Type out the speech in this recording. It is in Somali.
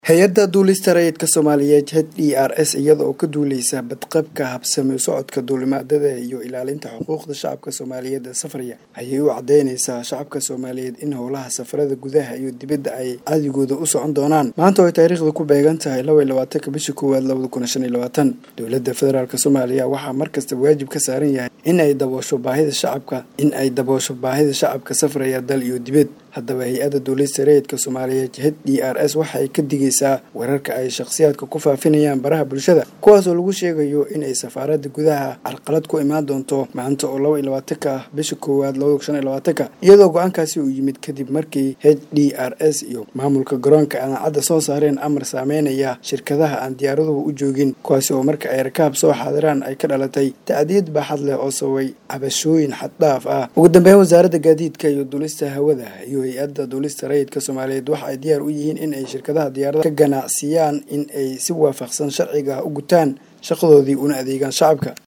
hay-adda duulista rayidka soomaaliyeed h d r s iyada oo ka duuleysa badqabka habsami socodka duulimaadada iyo ilaalinta xuquuqda shacabka soomaaliyeed ee safraya ayay u cadeyneysaa shacabka soomaaliyeed in howlaha safarada gudaha iyo dibadda ay cadigooda u socon doonaan maanta oo ay taariikhda ku beegan tahay laba iyo labaatanka bisha koowaad labada kun shan iyo labaatan dowladda federaalk soomaaliya waxaa markastaba waajib ka saaran yahay in ay daboosho baahida shacabka in ay daboosho baahida shacabka safraya dal iyo dibad haddaba hay-adda duulista rayidka soomaaliyeed h d r s waxa ay ka digaysaa wararka ay shakhsiyaadka ku faafinayaan baraha bulshada kuwaas oo lagu sheegayo inay safaaradda gudaha carqalad ku imaan doonto maanta oo laba iyo labaatanka ah bisha koowaad labada kun shan iyo labaatanka iyadoo go-aankaasi uu yimid kadib markii h d r s iyo maamulka garoonka anaacadda soo saareen amar saameynaya shirkadaha aan diyaaraduhu u joogin kuwaasi oo marka ay rakaab soo xaadiraan ay ka dhalatay tacdiyad baaxad leh oo sababay cabashooyin xaddhaaf ah ugu dambeyn wasaaradda gaadiidka iyo duulista hawada iyo hay-adda duulista rayidka soomaaliyeed waxa ay diyaar u yihiin in ay shirkadaha diyaarada ka ganacsiyaan in ay si waafaqsan sharciga u gutaan shaqadoodii una adeegaan shacabka